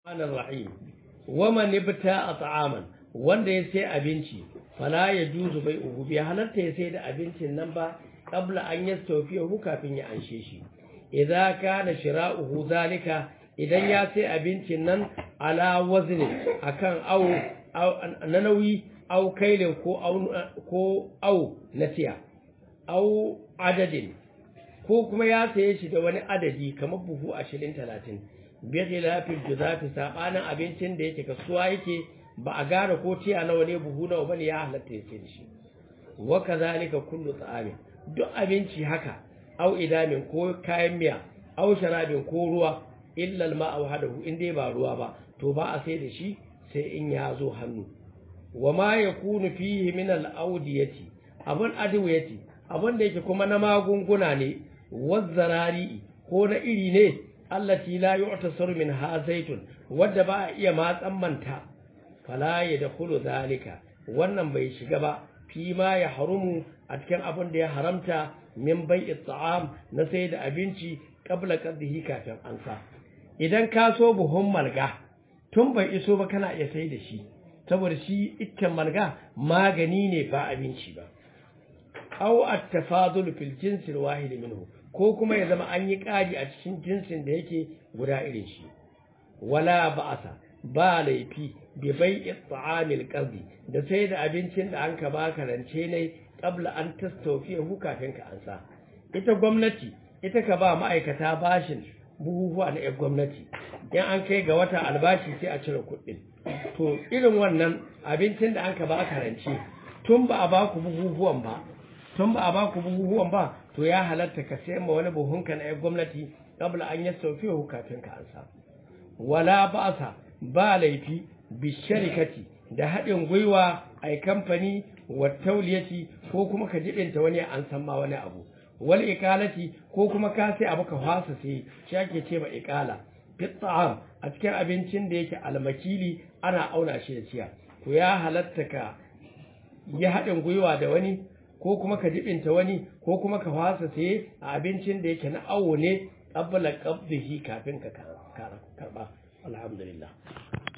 rahim waman ibta ta'aman wanda ya sai abinci fala ya juzu bai uhu bai halatta ya sai da abincin nan ba qabla an yastawfiyahu kafin ya anshe shi idza kana shira'uhu zalika idan ya sai abincin nan ala wazni akan au na nauyi au kailin ko au ko au na tiya au adadin ko kuma ya saye shi da wani adadi kamar buhu ashirin talatin bi khilafil juzati sabanin abincin da yake kasuwa yake ba a gane ko tiya nawa ne buhu nawa bane ya halatta ya da shi wa kazalika kullu ta'amin duk abinci haka au idamin ko kayan miya au sharabin ko ruwa illa al-ma'a wahdahu in dai ba ruwa ba to ba a sai da shi sai in ya zo hannu wa ma yakunu fihi min al-awdiyati abun adwiyati abun da yake kuma na magunguna ne wazzarari ko na iri ne allati la yu'tasaru min ha zaitun wadda ba a iya matsan manta fala ya dakhulu zalika wannan bai shiga ba fi ma ya harumu a cikin abin da ya haramta min bai'i ta'am na sai da abinci qabla qadhihi kafin an sa idan ka so buhun malga tun bai iso ba kana iya sai da shi saboda shi ikken malga magani ne ba abinci ba aw at-tafadul fil jinsi al-wahid minhu ko kuma ya zama an yi ƙari a cikin jinsin da yake guda irin shi wala ba'asa ba laifi bi bai'i ta'amil qardi da sai da abincin da an ka baka rance ne qabla an tastawfiyahu kafin ka ansa ita gwamnati ita ka ba ma'aikata bashin buhuhuwa na yan gwamnati in an kai ga wata albashi sai a cire kuɗin to irin wannan abincin da an ka baka rance tun ba a baku buhuhuwan ba tun ba a ba ku buhuhuwan ba to ya halatta ka sayan ma wani buhunka na 'yan gwamnati kabla an yi saufiyahu kafin ka ansa wala ba'sa ba laifi bi sharikati da haɗin gwiwa a kamfani wa tauliyati ko kuma ka jibinta wani an san ma wani abu wal ikalati ko kuma ka sai abu ka fasa sai shi ake ce ma ikala fit ta'am a cikin abincin da yake almakili ana auna shi da ciya to ya halatta ka yi haɗin gwiwa da wani ko kuma ka jibinta wani ko kuma ka fasa saye a abincin da yake na awo ne qabla qabdihi kafin ka karba alhamdulillah